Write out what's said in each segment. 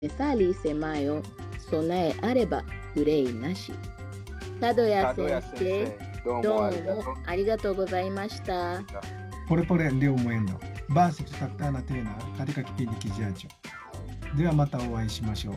methali isemayo sonae areba urei nashi. Kadoya Kadoya sensei, sensei,どうどうもありがとうもありがとうございました。 Polepole ndio mwendo, basi tutakutana tena katika kipindi kijacho. De wa mata owaishimashou.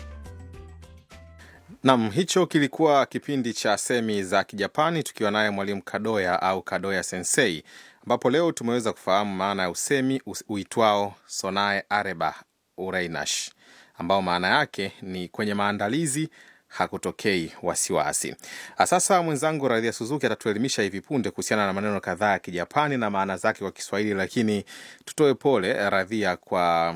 Nam, hicho kilikuwa kipindi cha semi za Kijapani tukiwa naye mwalimu Kadoya au Kadoya Sensei, ambapo leo tumeweza kufahamu maana ya usemi us- uitwao sonae areba ureinash, ambao maana yake ni kwenye maandalizi hakutokei wasiwasi. Ah, Sasa mwenzangu Radhia Suzuki atatuelimisha hivi punde kuhusiana na maneno kadhaa ya Kijapani na maana zake kwa Kiswahili, lakini tutoe pole Radhia kwa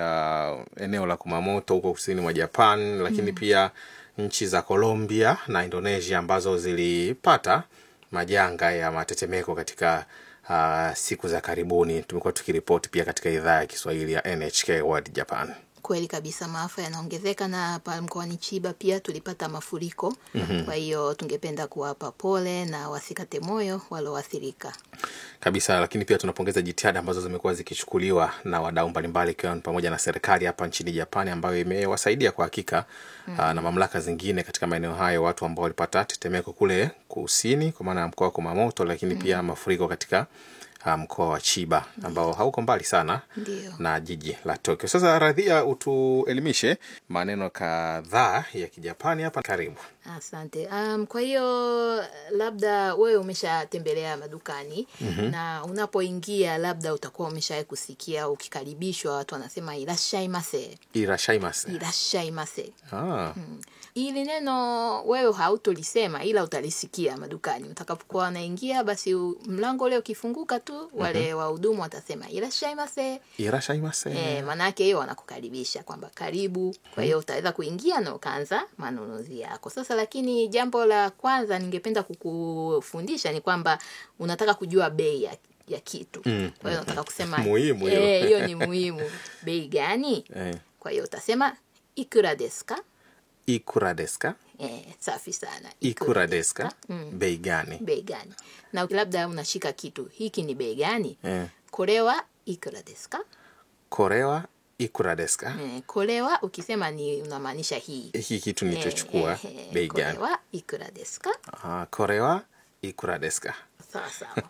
uh, eneo la Kumamoto huko kusini mwa Japan, lakini pia nchi za Colombia na Indonesia ambazo zilipata majanga ya matetemeko katika uh, siku za karibuni. Tumekuwa tukiripoti pia katika idhaa ya Kiswahili ya NHK World Japan. Kweli kabisa, maafa yanaongezeka na hapa mkoani Chiba pia tulipata mafuriko. Kwa hiyo tungependa kuwapa pole na wasikate moyo walioathirika. kabisa lakini pia tunapongeza jitihada ambazo zimekuwa zikichukuliwa na wadau mbalimbali ikiwa ni pamoja na serikali hapa nchini Japani ambayo imewasaidia kwa hakika mm. na mamlaka zingine katika maeneo hayo watu ambao walipata tetemeko kule kusini kwa maana ya mkoa wa Kumamoto, lakini pia mafuriko katika ah, mkoa wa Chiba ambao hauko mbali sana Ndio. na jiji la Tokyo. Sasa Radhia, utuelimishe maneno kadhaa ya Kijapani hapa. Karibu. Asante. Um, kwa hiyo labda wewe umeshatembelea madukani na unapoingia labda utakuwa umeshawahi kusikia ukikaribishwa watu wanasema irashaimase, Irashaimase. irashaimase. Ah, Hili neno wewe hautolisema ila utalisikia madukani utakapokuwa wanaingia, basi u- mlango ule ukifunguka tu wale wahudumu watasema irashaimase. irashaimase. Eh, maanake hiyo wanakukaribisha kwamba karibu. Kwa hiyo utaweza kuingia na ukaanza manunuzi yako. Sasa lakini jambo la kwanza ningependa kukufundisha ni kwamba unataka kujua bei ya, ya kitu. Mm, Kwa hiyo unataka kusema Muhimu hiyo. eh, hiyo ni muhimu. Bei gani? Eh, Kwa hiyo utasema ikura desu ka? ikura desu ka? Eh, safi sana. ikura desu ka? Mm. bei gani Bei gani? Na labda unashika kitu, hiki ni bei gani? eh, Korewa ikura desu ka? korewa ikura desu ka? Eh, korewa ukisema ni unamaanisha hii. hiki kitu nilichochukua Eh, eh, bei これ gani はいくらですか Ah, korewa ikura desu ka? sawa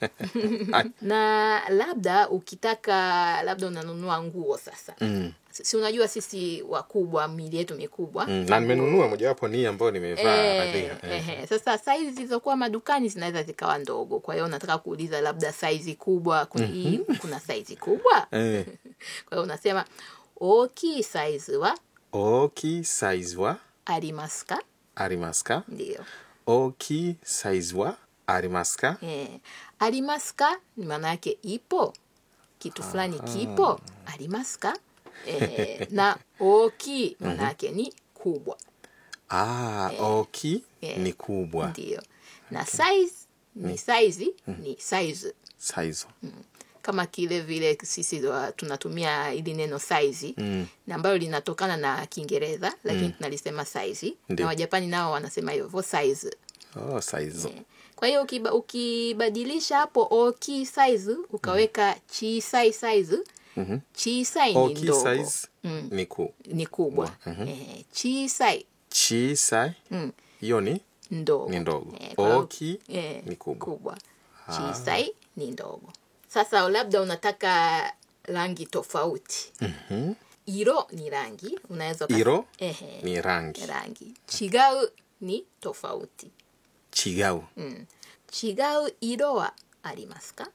sawa na labda ukitaka labda unanunua nguo sasa Mm. si unajua sisi wakubwa mili yetu mikubwa Mm, na nimenunua mojawapo ni hii ambayo nimevaa Eh, Radhia. Eh. ehe. Sasa saizi zilizokuwa madukani zinaweza zikawa ndogo, kwa hiyo unataka kuuliza labda saizi kubwa kuna, hii, kuna saizi kubwa Eh, kwa hiyo unasema oki saizi wa oki size wa arimasu ka arimasu ka? ndio oki size wa arimasu ka? Eh, arimasu ka ni maana yake ipo kitu fulani kipo arimasu ka eh, na oki maana yake ni kubwa Ah, oki Eh. ni kubwa ndio na size ni size ni size size kama kile vile sisi wa- tunatumia ili neno size Mm. na ambayo linatokana na Kiingereza lakini tunalisema size Ndio. na Wajapani nao wanasema hivyo size oh, size Kwa hiyo ukiba, ukibadilisha hapo oki size ukaweka chisai size Mhm. chisai ni oki ndogo size Mm. ni ku ni kubwa eh, chisai chisai Mm. hiyo ni ndogo ni ndogo Eh, kwa hiyo- oki eh, ni kubwa kubwa chisai ni ndogo sasa labda unataka rangi tofauti Mhm. iro ni rangi unaweza ukas- Iro ehe, ni rangi rangi chigau ni tofauti chigau chigau iro wa arimasu ka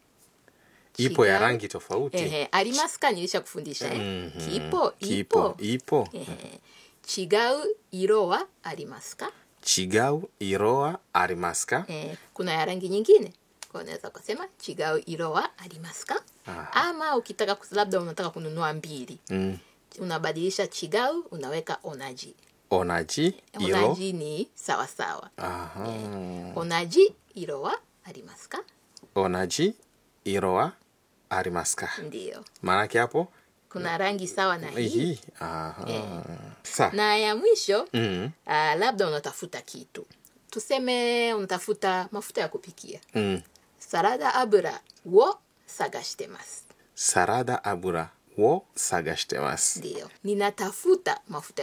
ipo ya Chigau- rangi tofauti Ehe, arimasu ka nilisha kufundisha eh? Mhm. kipo kipo ipo ipo Ehe. chigau iro wa arimasu ka chigau iroa arimasu ka eh, kuna ya rangi nyingine kwa unaweza ukasema chigau iro wa arimasu ka Aha. ama ukitaka kus- labda unataka kununua mbili Mm. unabadilisha chigau unaweka onaji onaji iro onaji ni sawasawa Aha. onaji iro wa arimasu ka onaji iroa arimasu ka ndio maanake hapo kuna rangi sawa na hii hii Aha. Sa. na ya mwisho Mm. ah, labda unatafuta kitu tuseme unatafuta mafuta ya kupikia Mm. sarada abura wo sagashite masu sarada abura wo sagashitemasu Ndio, ninatafuta mafuta